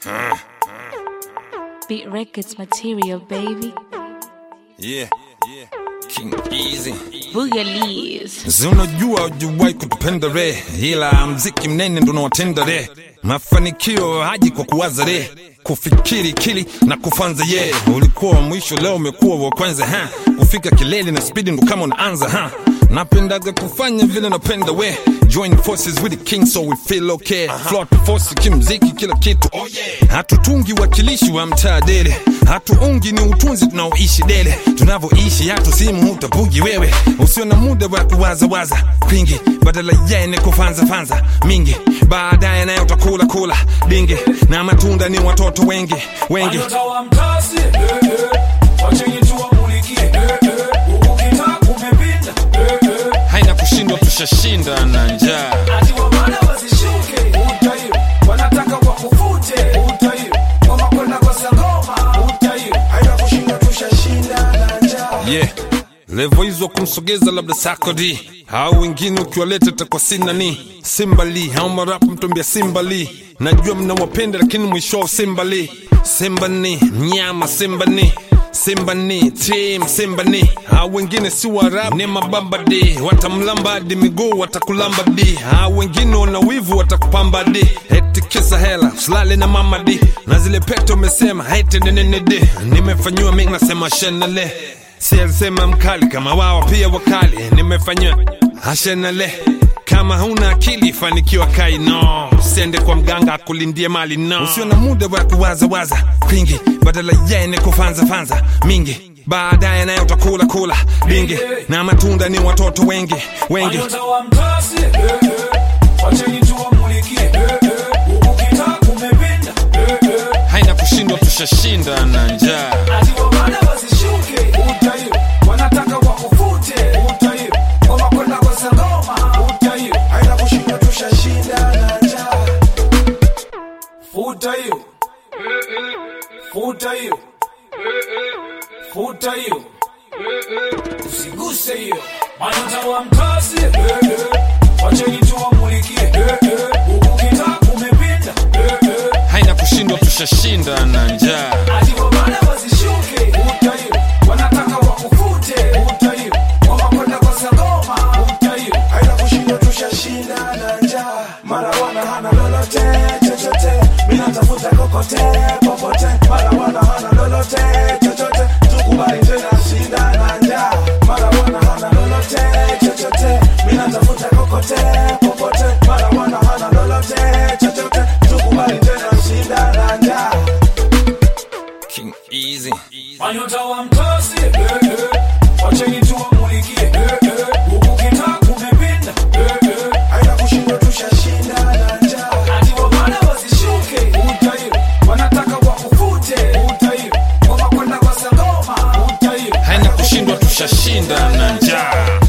Beat Records material, baby. Yeah. King Easy. Boogalies. Si unajua ujuwai kutupenda re, ila mziki mnene ndo nawatenda re. Mafanikio haji kwa kuwaza re, kufikiri kili na kufanza ye. Ulikuwa wa mwisho, leo umekuwa wa kwanza ha. Kufika kilele na spidi ndo kama unaanza ha. Napendaga kufanya vile napenda we Join forces with the king so we feel okay Float force kimziki kila kitu oh yeah. Hatutungi wakilishi wa mtaa dele Hatuungi ni utunzi tunaoishi dele Tunavoishi hatu simu utabugi wewe Usio na muda wa kuwazawaza kwingi Badala yene kufanza fanza mingi Baadaye nayo utakula kula dingi Na matunda ni watoto wengi wengi Nyota wa mtasi, eh, eh. Wacheni tuwamulikie, eh, eh. Ukitaka kumepinda, eh, eh. Haina kushindwa tushashinda na njaa Ati wabana wasishuke, utayo. Wanataka wakufute, utayo. Ngoma kwenda kwa sangoma, utayo. Haina kushinda tushashinda na njaa. yeah. levo hizo kumsogeza labda sakodi au wengine ukiwaleta takwa sinani simbali au marapu mtombia simbali najua mnawapenda lakini mwisho simbali simbani mnyama simbani simbani tim simbani au wengine si warabu ni mabambadi watamlamba di miguu watakulamba di au wengine wana wivu watakupamba di eti kisa hela usilale na mamadi na zile pete umesema eti nenenede nimefanyiwa mi nasema shenale si alisema mkali kama wao pia wakali nimefanyiwa ashenale kama huna akili fanikiwa kai no usiende kwa mganga akulindie mali no usio na muda wa kuwazawaza kwingi badala yene kufanzafanza mingi baadaye nayo utakula kula dingi na matunda ni watoto wengi wengi Nyota wa mtasi, eh, eh. Wacheni tuwamulikie, eh, eh. Ukitaka kumepinda, eh, eh. haina kushindwa tushashinda na njaa Ati wabana wasishuke, utayo. Wanataka wakufute, utayo. Ngoma kwenda kwa sangoma, utayo. Haina kushinda tushashinda na njaa. Futa hiyo. Futa hiyo. Futa hiyo. Usiguse hiyo. Manyota wa mtasi, eh, eh. Wacheni tuwamulikie, eh, eh. Ukitaka kumepinda, eh, eh. haina kushindwa tushashinda na njaa Ati wabana wasishuke, utayo. Wanataka wakufute, utayo. Ngoma kwenda kwa sangoma, utayo. Haina kushinda tushashinda na njaa. Mara wana hana lolote, chochote. Mimi natafuta kokote, popote. Mara wana hana lolote, chochote. Tukubali tena shinda na njaa. Mara wana hana lolote, chochote. Mimi natafuta kokote, popote. Mara wana hana lolote, chochote. Tukubali tena shinda na njaa. King Easy Manyota wa mtasi, eh, eh. Wacheni tuwamulikie, eh, eh. Ukitaka kumepinda, eh, eh. Haina kushinda tushashinda na njaa. Ati wabana wasishuke, utayo. Wanataka wakufute, utayo. Ngoma kwenda kwa sangoma, utayo. haina kushindwa tushashinda na njaa